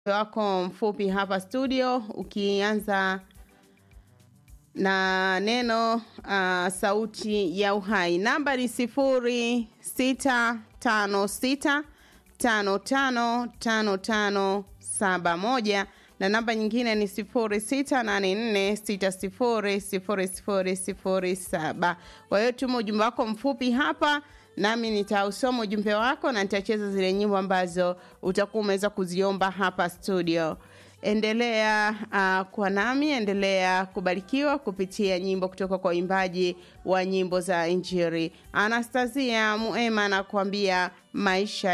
wako mfupi hapa studio ukianza na neno uh, sauti ya uhai namba ni sifuri sita tano sita tano tano tano tano saba moja na namba nyingine ni sifuri sita nane nne sita sifuri sifuri sifuri sifuri saba kwa hiyo tuma ujumbe wako mfupi hapa nami nitausoma ujumbe wako na nitacheza zile nyimbo ambazo utakuwa umeweza kuziomba hapa studio endelea uh, kwa nami endelea kubarikiwa kupitia nyimbo kutoka kwa waimbaji wa nyimbo za injiri anastasia muema anakuambia maisha